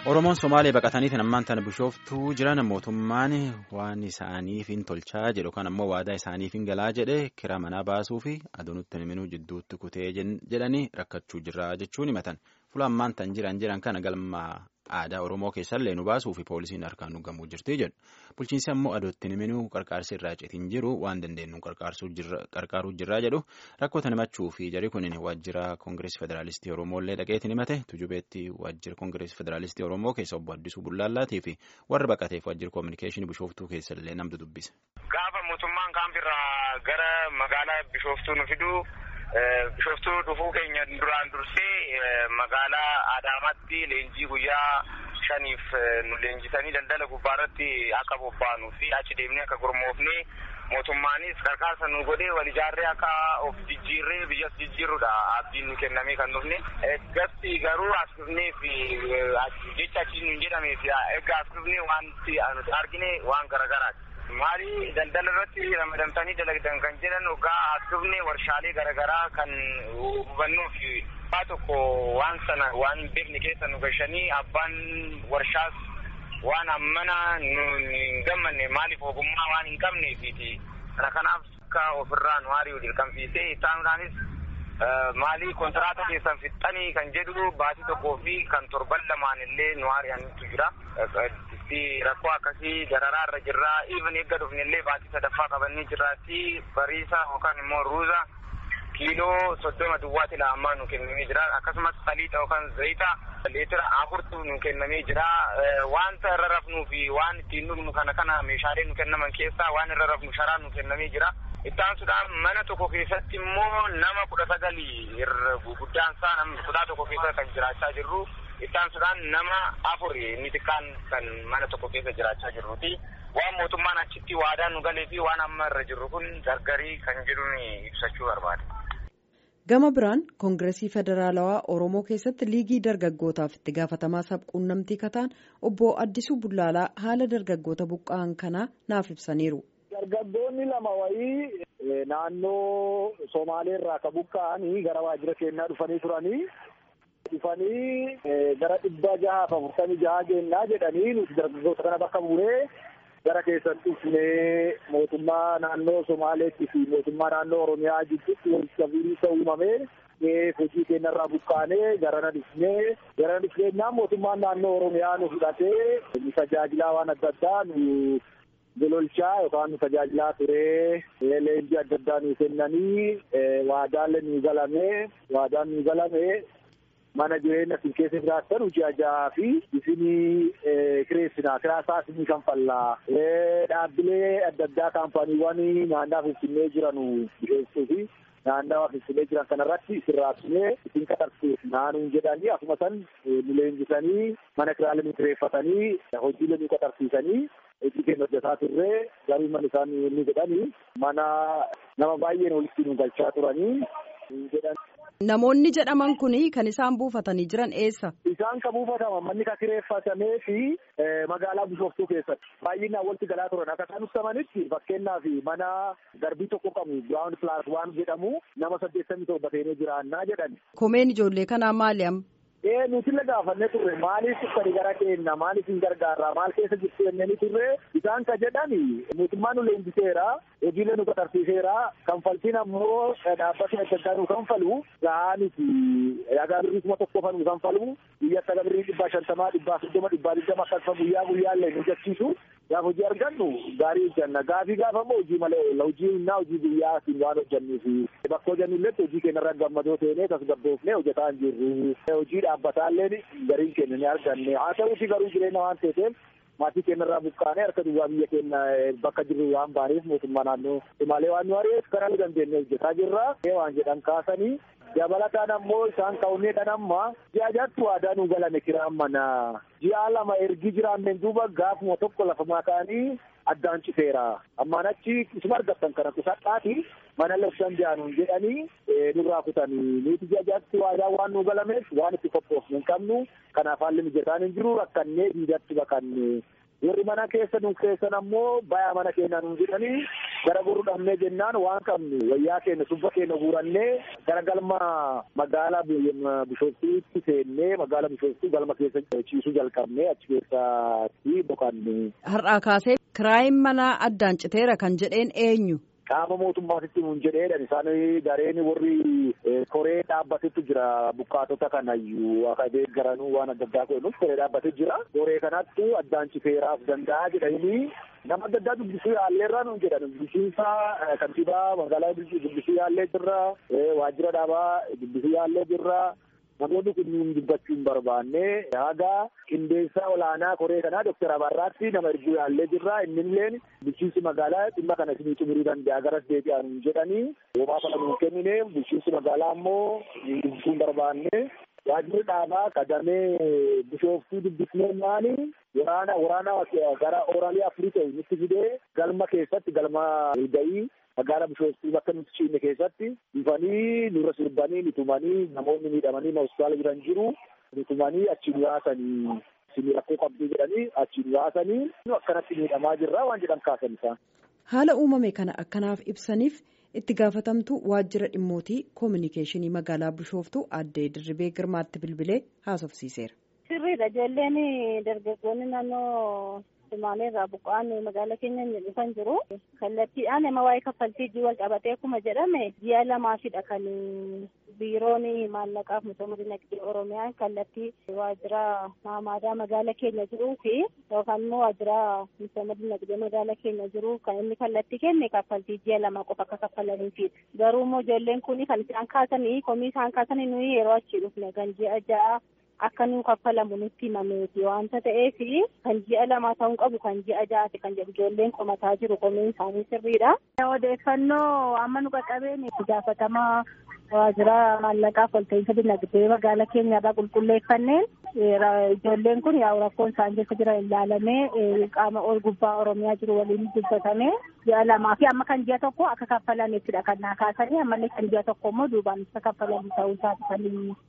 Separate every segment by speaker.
Speaker 1: Oromoon Somaalee baqataniitiin ammaan tana bishooftuu jiran mootummaan waan isaaniif hin tolchaa jedhu kan ammoo waadaa isaaniif hin galaa jedhe kira manaa baasuu fi aduunutti himinuu jidduutti kutee jedhanii rakkachuu jirra jechuun himatan. Fuula ammaan tan jiran jiran kana galma aadaa Oromoo keessallee nu baasuu fi poolisiin harkaan nu gamuu jirti jedhu. Bulchiinsi ammoo aduutti himinuu qarqaarsi irraa citiin jiru waan dandeenyu qarqaaruu jirraa jedhu rakkoota himachuu fi jari kunin waajjira Koongireesii Federaalistii Oromooillee dhaqeetiin himate tujubeetti waajjira Koongireesii Federaalistii Oromoo keessa obbo Addisuu Bullaallaatii fi warra baqateef waajjira koominikeeshinii bishooftuu keessallee namtu dubbise.
Speaker 2: Gaafa mootummaan kaanfirraa gara magaalaa bishooftuu nu fiduu bishooftuu dhufuu keenya duraan dursee magaalaa Adaamaatti leenjii guyyaa shaniif nu leenjisanii daldala gubbaarratti akka bobbaanuu fi achi deemnee akka gurmoofnee mootummaanis qarqaarsa nu godhee wal ijaarree akka of jijjiirree biyyas jijjiirrudha abdiin nu kennamee kan dhufne eggatti garuu as dhufnee fi jecha achi nu jedhamee fi egaa as dhufnee wanti nuti argine waan garagaraati. Maali daldala irratti ramadamtanii dalagdan kan jedhan ogaa as dhufne warshaalee garaagaraa kan hubannuu fi waa tokko waan sana waan beekne keessa nu gashanii abbaan warshaas waan ammana nu hin gammanne maaliif ogummaa waan hin qabneefiti kana kanaaf akka ofirraa nu hari'u dirqamsiisee isaanuudhaanis maalii kontiraata keessan fixxanii kan jedhu baatii tokkoo fi kan torban lamaan illee nu hari'anitu jira. rakkoo akkasii dararaa irra jirraa even eegga dhufne illee baatii sadaffaa qabannee jirraatti bariisa yookaan immoo ruuza kiiloo soddoma duwwaati la'ammaa nu kennamee jira akkasumas saliixa yookaan zayita leetira afurtu nu kennamee jira wanta irra rafnuu fi waan ittiin dhugnu kana kana meeshaalee nu kennaman keessaa waan irra rafnu sharaa nu kennamee jira. Ittaansuudhaan mana tokko keessatti immoo nama kudha sagalii irra guddaan isaa nama kutaa tokko keessa kan jiraachaa jirru ittaansuudhaan nama afur inni xiqqaan kan mana tokko keessa jiraachaa jirruuti. Waan mootummaan achitti waadaa nu galee fi waan amma irra jirru kun gargarii kan jedhuun ibsachuu barbaada.
Speaker 3: Gama biraan Koongireesii Federaalawaa Oromoo keessatti liigii dargaggootaaf itti gaafatamaa sabquunnamtii kataan obbo Addisuu Bullaalaa haala dargaggoota buqqa'an kanaa naaf ibsaniiru.
Speaker 4: Dargaggoonni lama wayii naannoo Somaalee irraa ka buqqa'anii gara waajjira keenyaa dhufanii turanii. dhufanii gara dhibba jahaaf afurtamii jaha geennaa jedhanii nuti dargaggoota kana bakka bu'ee gara keessan dhufnee mootummaa naannoo Somaaleetti fi mootummaa naannoo Oromiyaa gidduutti walitti qabiinsa uumamee hojii keenyarraa buqqaanee garana dhufnee garana dhufneenyaa mootummaan naannoo Oromiyaa nu fudhatee nu tajaajilaa waan adda addaa nu gololchaa yookaan nu tajaajilaa turee leenjii adda addaa nu kennanii waadaalee nu galamee waadaan nu galamee mana jireenya isin keessa jiraattan hojii ajaa fi isinii kireessinaa kiraasaa isinii kan fallaa dhaabbilee adda addaa kaampaaniiwwan naannaa finfinnee jiran dhiyeessuu fi naannawaa finfinnee jiran kanarratti isin raabsinee isin qaxarsiif naanuun jedhanii akkuma san nu leenjisanii mana kiraalee nu kireeffatanii hojiilee nu qaxarsiisanii hojii keenya hojjetaa turree garuu mana isaan inni jedhanii mana nama baay'een walitti nu galchaa turanii jedhan.
Speaker 3: Namoonni jedhaman kun kan isaan buufatanii jiran eessa?
Speaker 4: Isaan kan buufataman manni kan kireeffatamee fi magaalaa Bishooftuu keessatti baay'inaan walitti galaa turan akka isaan ibsamanitti fakkeenyaaf mana darbii tokko qabu Giraawundi Pilaas waan jedhamu nama saddeettamii torba ta'ee jiraannaa jedhan.
Speaker 3: Komeen ijoollee kanaa maali amma?
Speaker 4: Ee nuti illee gaafannee turre maaliif uffani gara keenya maaliif hin gargaarra maal keessa jirtu jennee turre isaan kan jedhan mootummaan nu leenjiseera hojiilee nu qaxarsiiseera kanfaltiin ammoo dhaabbatni adda addaa nu kanfalu gahaa miti dhagaa birrii kuma tokko fa nu kanfalu biyya akka birrii dhibbaa shantamaa dhibbaa soddoma dhibbaa digdama akkasuma guyyaa guyyaallee nu jachiisu gaaf hojii argannu gaarii hojjanna gaafii gaafa immoo hojii malee hojii innaa hojii guyyaatiin waan hojjannuufi bakka hojjannulletti hojii keenyarra gammadoo teenee tasgabboofnee hojjetaa hin jirru hojii dhaabbataallee gariin keenya ni arganne haa ta'uuti garuu jireenya waan ta'eef maatii keenyarraa buqqaanee harka duwwaa biyya keenya bakka jirru waan baaneef mootummaa naannoo Somaalee waan nu ari'eef karaa nu dandeenye hojjetaa jirra waan jedhan kaasanii dabalataan ammoo isaan ka'unnee dhan amma ji'a jaatti waadaa nu galame kiraan mana ji'a lama ergi jiraanneen duuba gaafuma tokko lafa makaanii addaan citeera ammaan achi isuma argattan kana kusadhaati mana labsan jaanuun jedhanii nurraa kutanii nuti ji'a jaatti waadaa waan nu galameef waan itti qophoofne hin qabnu kanaaf haalli mijataan hin jiru rakkannee diidatti bakanne warri mana keessa nu keessan ammoo bayaa mana keenya nu jedhanii gara gorru dhabnee jennaan waan qabnu wayyaa keenya subba keenya guurannee gara galma magaalaa bishooftuutti seennee magaalaa bishooftuu galma keessa ciisuu jalqabnee achi keessatti boqanne.
Speaker 3: Har'aa kaasee kiraayin manaa addaan citeera kan jedheen eenyu?
Speaker 4: qaama mootummaatitti nuun jedheedhan isaan gareen warri koree dhaabbatetu jira bukkaatota kanayyuu akka deeggaranuu waan adda addaa godhanuuf koree dhaabbatee jira koree kanatti addaan citeeraaf danda'a jedhanii nama adda addaa dubbisuu yaalleerraa nuun jedhan dubbisiinsa kantiibaa magaalaa dubbisuu yaallee jirra waajjira dhaabaa dubbisuu yaallee jirra namoonni kunniin dubbachuu hin barbaanne haga qindeessaa olaanaa koree kanaa doktar Abarraatti nama erguu yaallee jirra innilleen bulchiinsi magaalaa dhimma kana isinii xumuruu danda'a garas deebi'aa nuun jedhanii homaa kana nuun kennine bulchiinsi magaalaa ammoo dubbisuu hin barbaanne waajjirri dhaabaa kadamee bishooftuu dubbisneennaani waraana waraana gara oraalii afurii ta'u nutti fidee galma keessatti galma walga'ii magaalaa bishooftuu bakka nuti ciinne keessatti dhufanii nurra sirbanii nitumanii namoonni miidhamanii hospitaala jiran jiru nitumanii achi nu yaasanii isin rakkoo qabduu jedhanii achi nu yaasanii akkanatti miidhamaa jirra waan jedhan kaasan isaan.
Speaker 3: Haala uumame kana akkanaaf ibsaniif itti gaafatamtu waajjira dhimmootii koominikeeshinii magaalaa bishooftuu addee dirribee girmaatti bilbilee haasofsiiseera.
Speaker 5: Sirriidha ijoolleen dargaggoonni naannoo Sumaaleerraa buqqa'an magaala keenya dhufan jiru. Kallattiidhaan nama waa'ee kaffaltii ijji wal qabatee akkuma jedhame ji'a lamaafidha kan biiroon maallaqaaf misooma dinagdee Oromiyaa kallattii waajjira maamaadaa magaala keenya jiruu fi yookaan immoo waajjira misooma dinagdee magaala keenya jiru kan inni kallattii kenne kaffaltii ji'a lama qofa akka kaffalaniifi. Garuu immoo ijoolleen kun kan isaan kaasanii komii isaan kaasanii nuyi yeroo achii dhufne kan ji'a ja'a akka nu kaffalamu nutti himameeti waanta ta'eef kan ji'a lama ta'uu qabu kan ji'a ja'aati kan jedhu ijoolleen qomataa jiru komiin isaanii sirriidha. Odeeffannoo amma nu qaqqabeen gaafatamaa waajjira maallaqaaf walta'iinsa dinagdee magaala keenyarraa qulqulleeffanneen ijoolleen kun yaa'u rakkoon isaan keessa jiran ilaalamee qaama ol gubbaa oromiyaa jiru waliin dubbatame ji'a lamaa fi amma kan ji'a tokko akka kaffalamettidha kan naa kaasanii ammallee kan ji'a tokko immoo duubaan akka kaffalamu ta'uu isaati kan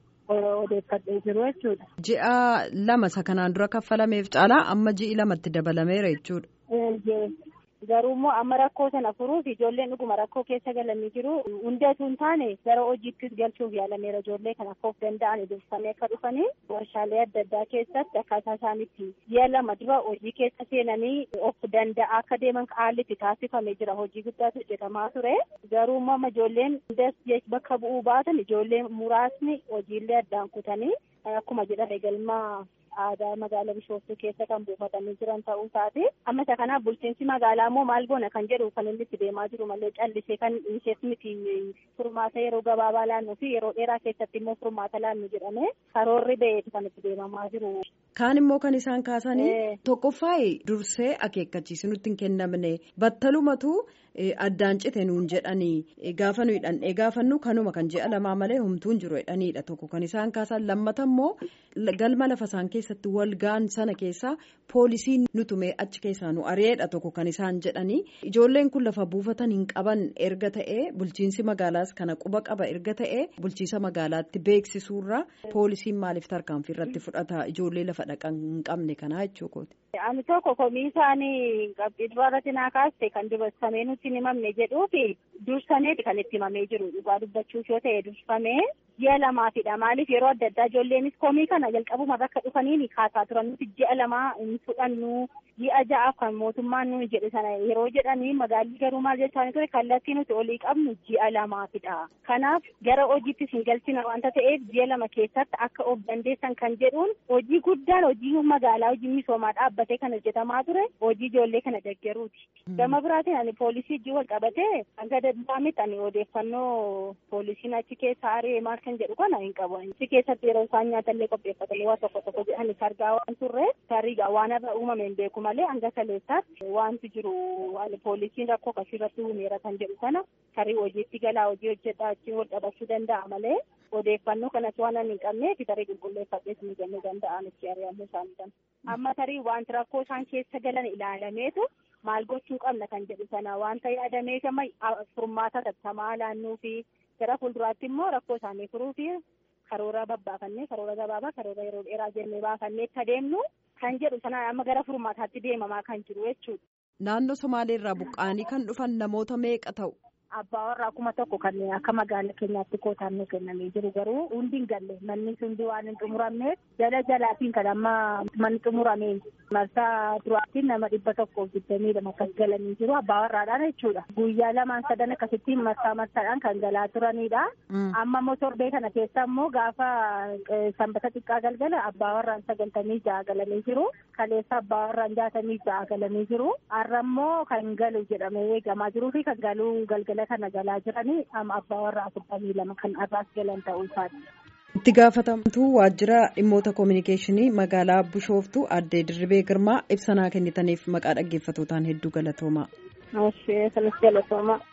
Speaker 5: odeeffadhee jiru jechuudha.
Speaker 3: Ji'a lama isa kanaan dura kaffalameef caalaa amma ji'i lamatti dabalameera jechuudha.
Speaker 5: Garuu immoo amma rakkoo sana furuuf ijoolleen dhuguma rakkoo keessa galanii jiru. Hundatu hin taane gara hojiittis galchuuf yaalameera ijoollee kan akka of danda'an dursanii akka dhufanii warshaalee adda addaa keessatti akkaataa isaanitti ji'a lama dura hojii keessa seenanii of danda'a akka deeman haalli itti taasifamee jira. Hojii guddaatu hojjetamaa ture. Garuu immoo amma ijoolleen hundas bakka bu'uu baatan ijoolleen muraasni hojiillee addaan kutanii akkuma jedhame galmaa aadaa magaalaa bishooftuu keessa kan buufatanii jiran ta'uu isaati. Amma isa kanaaf bulchiinsi magaalaa immoo maal goona kan jedhu kan inni itti deemaa jiru malee callisee kan dhiisees miti furmaata yeroo gabaabaa laannuu fi yeroo dheeraa keessatti immoo furmaata laannu jedhame karoorri ba'eeti kan itti deemamaa jiru.
Speaker 3: Kaan immoo kan isaan kaasanii tokkoffaayi dursee akeekkachiisi nutti hin kennamne battalumatu addaan cite nuun jedhanii gaafa nuyi dhandhee gaafannu kanuma kan ji'a lamaa malee humtuun jiru jedhaniidha tokko kan isaan kaasan lammata immoo galma lafa isaan keessatti wal ga'an sana keessaa poolisiin nutumee achi keessaa nu ari'eedha tokko kan isaan jedhanii ijoolleen kun lafa buufatan hin qaban erga ta'ee bulchiinsi magaalaas kana quba qaba erga ta'ee bulchiisa magaalaatti beeksisuurra poolisiin maaliif tarkaanfii irratti fudhata ijoollee lafa dhaqan hin qabne kanaa jechuukooti.
Speaker 5: Ani tokko komii isaanii qabxii duraa irratti naa kaaste kan dubarsamee nutti hin himamne jedhuufi dursameeti kan itti himamee jiru dhugaa dubbachuuf yoo ta'e dursamee ji'a lamaafidha maaliif yeroo adda addaa ijoolleenis komii kana jalqabuma bakka dhufanii kaasaa turan nuti ji'a lamaa hin fudhannu ji'a ja'aaf kan mootummaan nuyi jedhe sana yeroo jedhanii magaalli garuu maal jechaa ture kallattii nuti olii qabnu ji'a lamaafidha kanaaf gara hojiittis hin galchina wanta ta'eef ji'a lama keessatti akka of dandeessan kan jedhuun hojii guddaan hojii magaalaa hojii misoomaa dhaabbatee kan hojjetamaa ture hojii ijoollee kana deeggaruuti. Gama biraatiin ani poolisii ijji wal qabatee hanga danda'ametti ani odeeffannoo poolisiin achi keessa ari'ee maal kan jedhu kana hin qabu. Achi keessatti yeroo isaan nyaatallee qopheeffatanii waa tokko tokko jedhanis argaa waan turre tarii waan irra uumame hin beeku malee hanga kaleessaatti wanti jiru poolisiin rakkoo akkasii irratti uumeera kan jedhu kana tarii hojiitti galaa hojii hojjedhaa achiin wal qabachuu danda'a malee odeeffannoo kanas waan ani hin qabneef tarii qulqulleeffadhee isin kennuu danda'an itti ari'amuu isaanii kana. Amma tarii wanti rakkoo isaan keessa galan ilaalameetu maal gochuu qabna kan jedhu sana wanta yaadameef amma furmaata tattamaa laannuu fi gara fuulduraatti immoo rakkoo isaanii furuu fi karoora babbaafannee karoora gabaabaa karoora yeroo dheeraa jennee baafannee itti adeemnu kan jedhu sana amma gara furmaataatti deemamaa kan jiru jechuudha.
Speaker 3: Naannoo Somaaleerraa buqqa'anii kan dhufan namoota meeqa ta'u?
Speaker 5: Abbaa warraa kuma tokko kan akka magaala keenyaatti kootaan nu kennamee jiru garuu hundi hin galle manni hundi waan hin xumuramneef jala jalaatiin kan amma manni xumuramee marsaa duraatiin nama dhibba tokko digdamii lama akkas galanii jiru abbaa warraadhaan jechuudha. Guyyaa lamaan sadan akkasitti marsaa marsaadhaan kan galaa turanidha. Amma immoo torbee kana keessa immoo gaafa sanbata xiqqaa galgala abbaa warraan sagaltamii ja'a galanii jiru. Kaleessa abbaa warraan jaatamii ja'a galanii jiru. Har'a immoo kan galu jedhamee eegamaa jiruu fi kan galuu galgala. kana galaa jiranii amma abbaa warraa afurtamii lama kan arraas galan ta'uu isaati.
Speaker 3: Itti gaafatamtuu waajjira dhimmoota koominikeeshinii magaalaa Bishooftuu addee Dirribee Girmaa ibsa kennitaniif maqaa dhaggeeffatootaan hedduu galatoomaa.
Speaker 5: Galatoomaa.